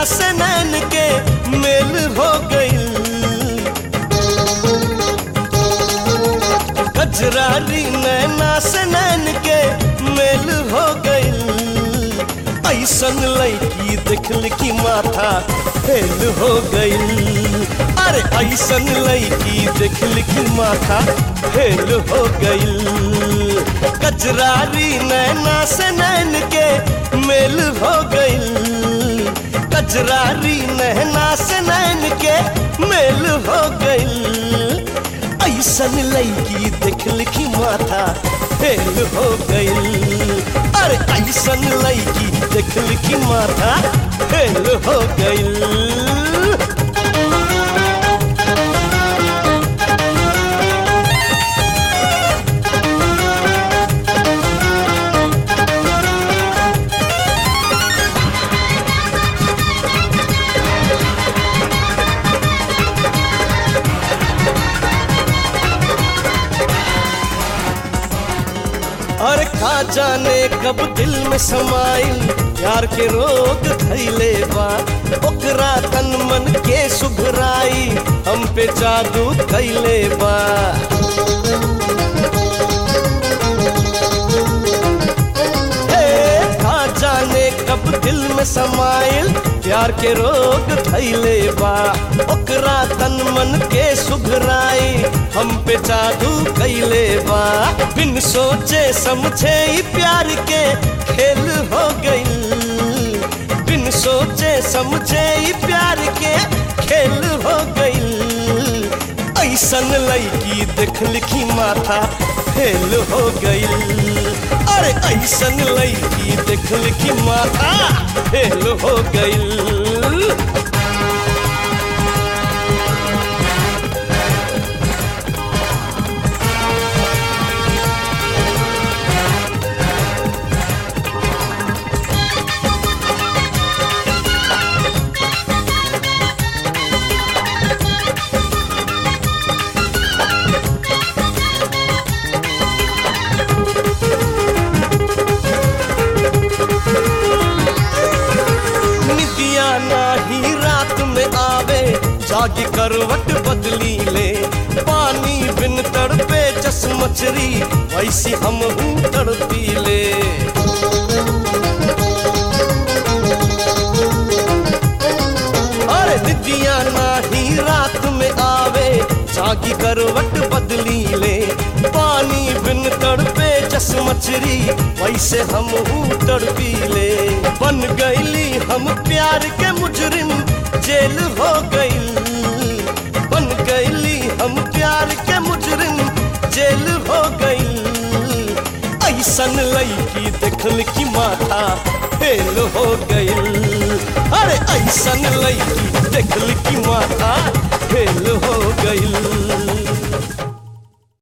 से नैन के मेल हो गई कजरारी नैना से नैन के मेल हो गई ऐसन लड़की देखल की माथा फेल हो गई अरे ऐसन लड़की देखल की माथा फेल हो गई कजरारी नैना से नैन के मेल हो गई कजरारी नैना से नैन के मेल हो गई ऐसन लड़की देखल की माथा फेल हो गई अरे ऐसन लड़की देखल की माथा फेल हो गई और खा जाने कब दिल में समाइल प्यार के रोग धैले बा ओकरा तन मन के सुघराई हम पे जादू कैले बा हे, खा जाने कब दिल में समाइल प्यार के रोग धैले बा ओकरा तन मन के सुघराई हम पे जादू कैले बा बिन सोचे समझे ही प्यार के खेल हो गई बिन सोचे समझे ही प्यार के खेल हो गई ऐसन लड़की देखल की माथा फेल हो गई अरे ऐसन लड़की देखल की माथा फेल हो गई निदिया नाही रात में आवे जागी करवट बदली ले पानी बिन तड़पे जस मछरी वैसी हम हूँ तड़पी ले अरे निदिया नाही रात में आवे जागी करवट बदली ले पानी बिन तड़पे जस मछरी वैसे हम हूँ तड़पी ले बन गईली हम प्यार के मुजरिम जेल हो गई बन गईली हम प्यार के मुजरिम जेल हो गई ऐसन लड़की देखल की माथा फेल हो गई अरे ऐसन लड़की देखल की माथा फेल हो गई